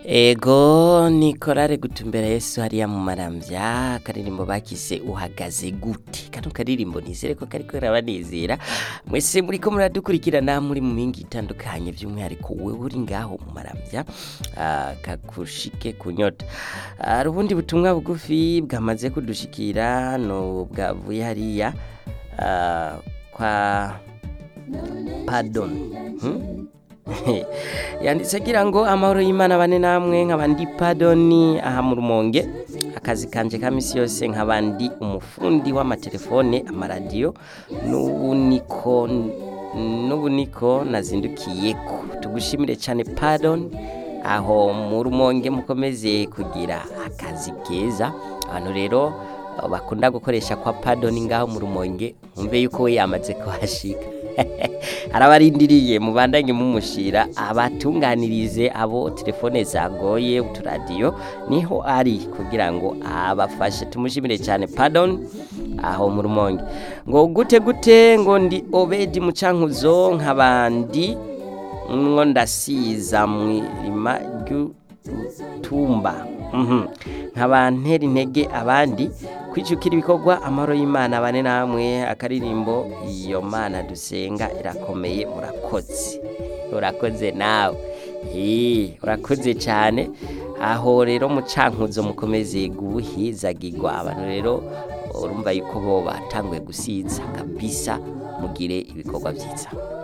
ego ni korale gutumbera yesu hariya mu maramvya akaririmbo bakise uhagaze gute kano karirimbo nizere ko kariko karabanezera mwese muriko muradukurikirana muri mu mingi itandukanye by'umwihariko wewe uri ngaho mu maramvya ah, kakushike kunyota hari ubundi butumwa bugufi bwamaze kudushikira no bwavuye hariya ah, kwa pardon hmm? yanditse agira ngo amahoro y'imana bane namwe nk'abandi padoni aha mu rumonge akazi kanje ka misi yose nk'abandi umufundi w'amatelefone amaradiyo n'ubuniko n'ubuniko nazindukiyeko tugushimire cyane padoni aho mu rumonge mukomeze kugira akazi keza abantu rero bakunda gukoresha kwa padoni ngaho mu rumonge mwumve yuko we yamaze kuhashika arabarindiriye mubandanye mumushira abatunganirize abo telefone zagoye uturadiyo niho ari kugira ngo abafashe tumushimire cyane pardon aho mu rumonge ngo gute gute ngo ndi obedi mucankuzo nk'abandi ngo ndasiza mu irima ry'utumba Mhm. nkaba ntera intege abandi kwijukira ibikorwa amahoro y'imana bane namwe akaririmbo iyo mana dusenga irakomeye urakoze urakoze nawe Eh, urakoze cyane aho rero mucankuzo mukomeze guhizagirwa abantu rero urumva yuko bo batanguye gusiza kabisa mugire ibikorwa byiza